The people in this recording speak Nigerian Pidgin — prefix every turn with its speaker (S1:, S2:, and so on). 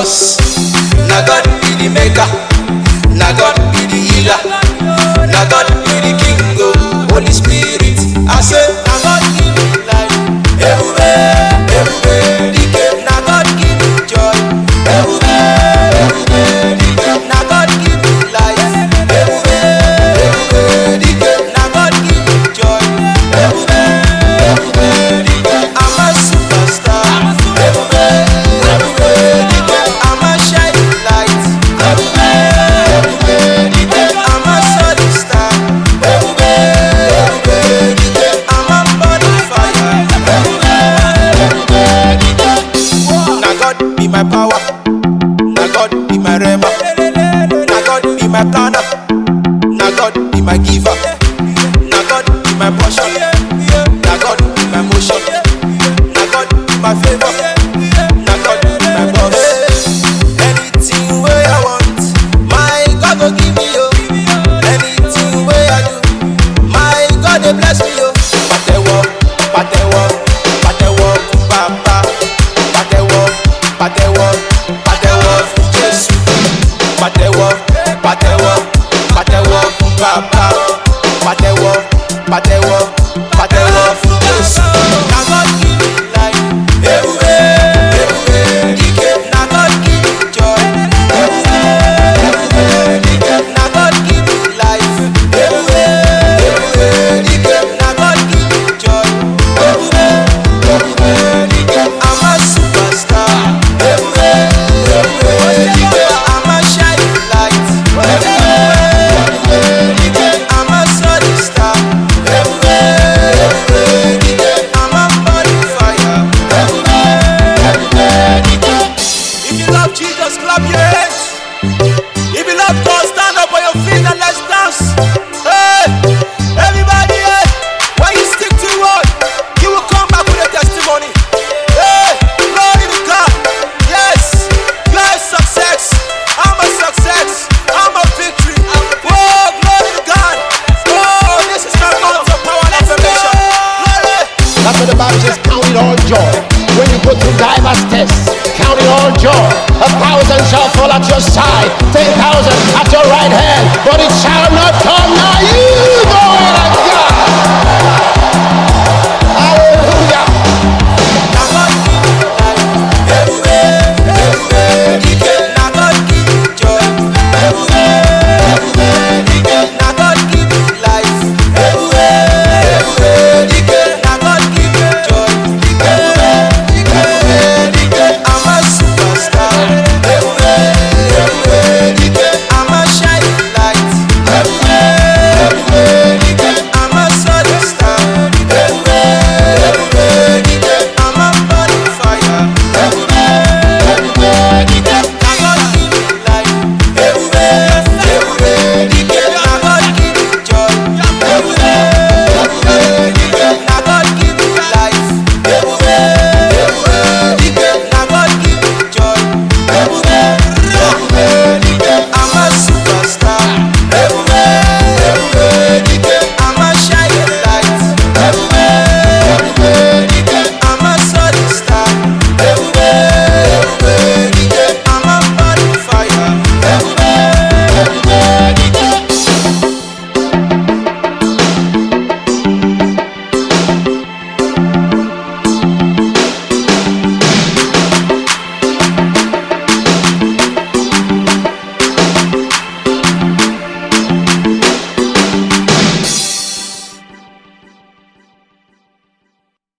S1: Cause na God be the maker, na God be the healer, na God be the king oh. Holy Spirit, I say na God give me life. Ebube, ebube dike, na God give me joy. Ebube, ebube dike, na God give me life. Ebube, ebube dike, na God give me joy. Ebube, ebube dike, I'm a superstar. Ebube, ebube dike, I'm a shining light. Ebube, ebube dike, I'm a solid star. Ebube, ebube dike, I'm a bonfire. Ebube, ebube dike, na God be my power. Na God be my rema. Na God be my planner. Na God be my giver. Na God be my portion. Na God be my motion. Na God be my favor. Na God be my boss. Anything wey I want, my God go give me yo. Anything wey I do, my God dey bless me yo. Pàtẹ́wọ́, pàtẹ́wọ́, pàtẹ́wọ́ fún bàbá. Pàtẹ́wọ́, pàtẹ́wọ́, pàtẹ́wọ́ fún Jésù. Pàtẹ́wọ́, pàtẹ́wọ́, pàtẹ́wọ́ fún bàbá. Pàtẹ́wọ́, pàtẹ́wọ́, pàtẹ́wọ́ fún Jésù. Na God give me life. Ebube, ebube dike. Na God give me joy. Ebube, ebube dike. Na God give me life. Ebube, ebube dike. Na God give me joy. Ebube, ebube dike. I'm a superstar. Ebube, ebube dike. I'm a shining light. Ebube, ebube dike. I'm a solid star. Ebube, ebube dike. I'm a bonfire. Ebube, ebube dike. If you love Jesus, clap your hands. If you love God, stand up on your feet and let's dance. Hey, everybody, hey, when you stick to the word, you will come back with a testimony. Hey, glory to God. Yes, yes, success. I'm a success. I'm a victory. Oh, glory to God. Oh, this is my moment of power and affirmation. Glory.
S2: That's what the Bible says, count it all joy. When you go through diverse tests, count it all joy. A thousand shall fall at your side, ten thousand at your right hand, but it shall not come nigh you.